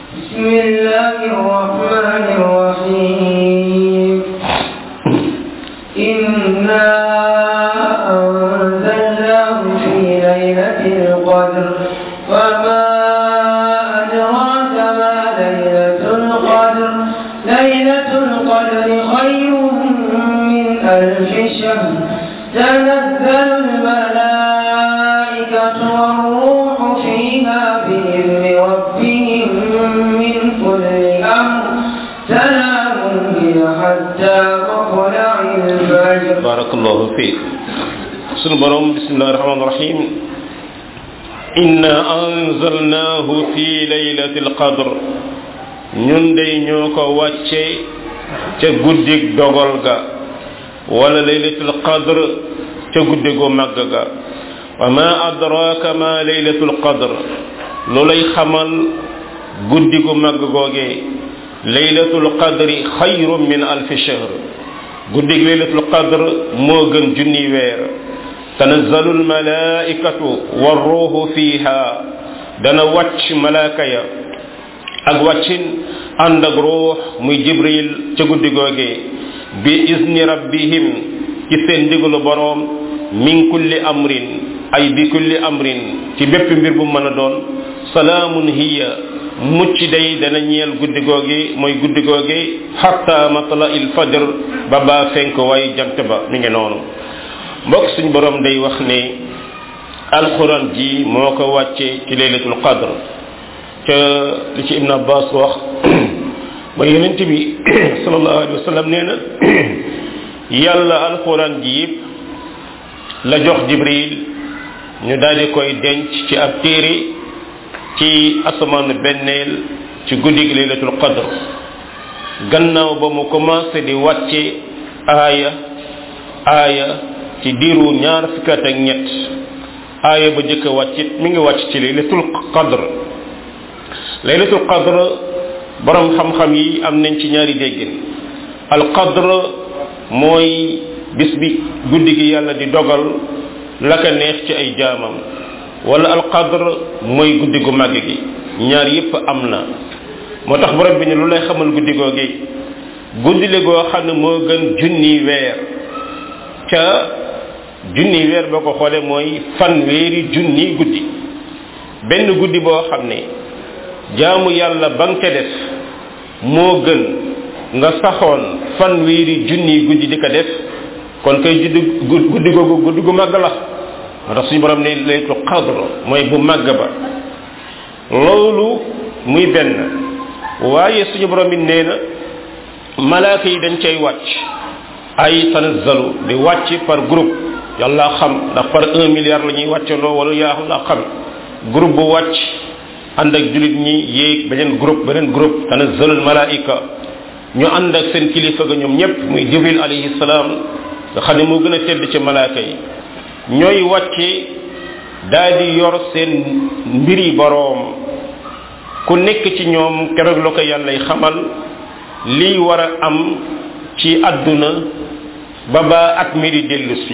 بسم الله الرحمن الرحيم إنا أنزلناه في ليلة القدر وما أدراك ما ليلة القدر ليلة القدر خير من ألف شهر تنزل الملائكة والروح فيها بإذن ربهم من كل أمر سلام هي حتى مطلع الفجر barakallahu fiik sunu borom bismillahi rahmaani rahim inna anzalnaahu fi laylatil qadr ñun day ñoo ko wàcce ca guddig dogal ga wala laylatul qadr ca guddigu màgg ga wa ma adraka ma laylatul qadr lu lay xamal guddigu màgg googee laylatul qadri xayrun min alfi shahr guddig laylatul qadr moo gën junni weer tanazzalu almalaikatu warruuhu fiha dana wàcc malaaka ya ak wàccin ànd ak ruux muy jibril ca guddi googee bi izni rabbihim ci seen ndigalu boroom min kulli amrin ay bi kulli amrin ci bépp mbir bu mën a doon salaamun hiya mucc day dana ñeel guddi googi mooy guddi googi hatta matla il fajr ba baa fenk waaye jant ba mi ngi noonu mbokk suñ borom day wax ne alquran ji moo ko wàcce ci laylatul qadr ca li ci ibn abbas wax ba yonent bi sallallahu alayhi wa sallam nee na yàlla alquran ji yëpp la jox jibril ñu daal di koy denc ci ab téere ci asamaanu benneel ci guddi gi laylatul qadr gannaaw ba mu commencé di wàcce aaya aaya ci diiru ñaar fukki at ak ñett aaya ba jëkk a wàccit mi ngi wàcc ci laylatul qadr laylatul qadr borom xam-xam yi am nañ ci ñaari déggin al qadr mooy bis bi guddi gi yàlla di dogal la ka neex ci ay jaamam wala al qadr mooy guddi gu màgg gi ñaar yépp am na moo tax borom bi ne lu lay xamal guddi googi guddi le goo xam ne moo gën junni weer ca junni weer boo ko xoolee mooy fanweeri junni guddi benn guddi boo xam ne jaamu yàlla ba nga ca def moo gën nga saxoon fanweeri junni guddi di ko def kon kay juddi guddi googu guddi gu màgg la moo tax suñu borom ne laylatul qadr mooy bu màgg ba loolu muy benn waaye suñu borom it nee na malaaka yi dañ cay wàcc ay tanazzalu di wàcc par groupe yàlla xam ndax par un milliard la ñuy wàccandoo wala yaa la xam groupe bu wàcc ànd ak julit ñi yéeg beneen groupe beneen groupe tanazzalul malaika ñu ànd ak seen kilifa ga ñoom ñëpp muy jibril alayhi salaam nga xam ne moo gën a tedd ci malaaka yi ñooy wàcce daal di yor seen mbiri boroom ku nekk ci ñoom keroog la ko yàllay xamal lii war a am ci àdduna ba ba at mi di dellu si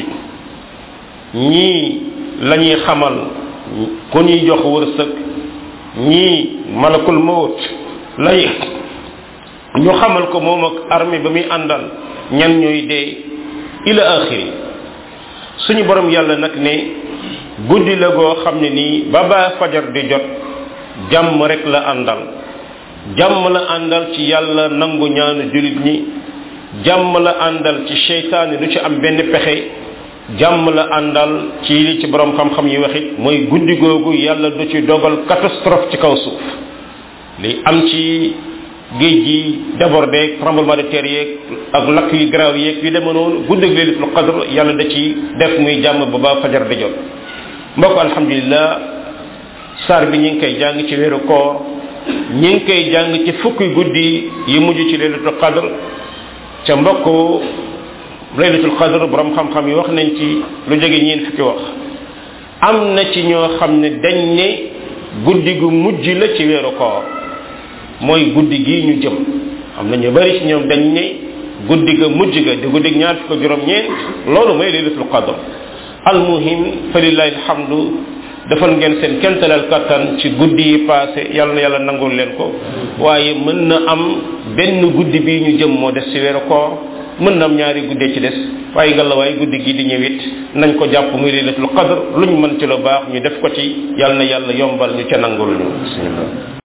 ñii la ñuy xamal ku ñuy jox wërsëg ñii malakul mawt lay ñu xamal ko moom ak armée ba muy àndal ñan ñooy dee ila axiri suñu borom yàlla nag ne guddi la goo xam ne nii ba ba fajar di jot jàmm rek la àndal jàmm la àndal ci yàlla nangu ñaanu julit ñi jàmm la àndal ci seytaane du ci am benn pexe jàmm la àndal ci li ci borom xam-xam yi waxit mooy guddi googu yàlla du ci dogal catastrophe ci kaw suuf li am ci géej gi débordé tremblement de terre yeeg ak lakk yu garaaw yeeg yu deme noonu guddi laylatul qadr yàlla da ci def muy jàmm ba ba fajar di jot mbokk alhamdulillah saar bi ñi ngi koy jàng ci weeru koor ñi ngi koy jàng ci fukki guddi yi mujj ci laylatul qadr ca mbokk laylatul qadr borom xam-xam yi wax nañ ci lu jóge ñeen fukki wax am na ci ñoo xam ne dañ ne guddi gu mujj la ci weeru koor mooy guddi gii ñu jëm am na ñu bari ci ñoom dañ ne guddi ga mujj ga di guddi ñaar fukk juróom ñeent loolu mooy laylatul qadr almuhim fa lillahi alhamdu defal ngeen seen kentalal kattan ci guddi yi passé yàlla na yàlla nangul leen ko waaye mën na am benn guddi bii ñu jëm moo des ci weeru koor mën na am ñaari guddee ci des waaye nga la waaye guddi gi di ñëwit nañ ko jàpp muy laylatul qadr luñ mën ci lu baax ñu def ko ci yàlla na yàlla yombal ñu ca nangul ñu bismillah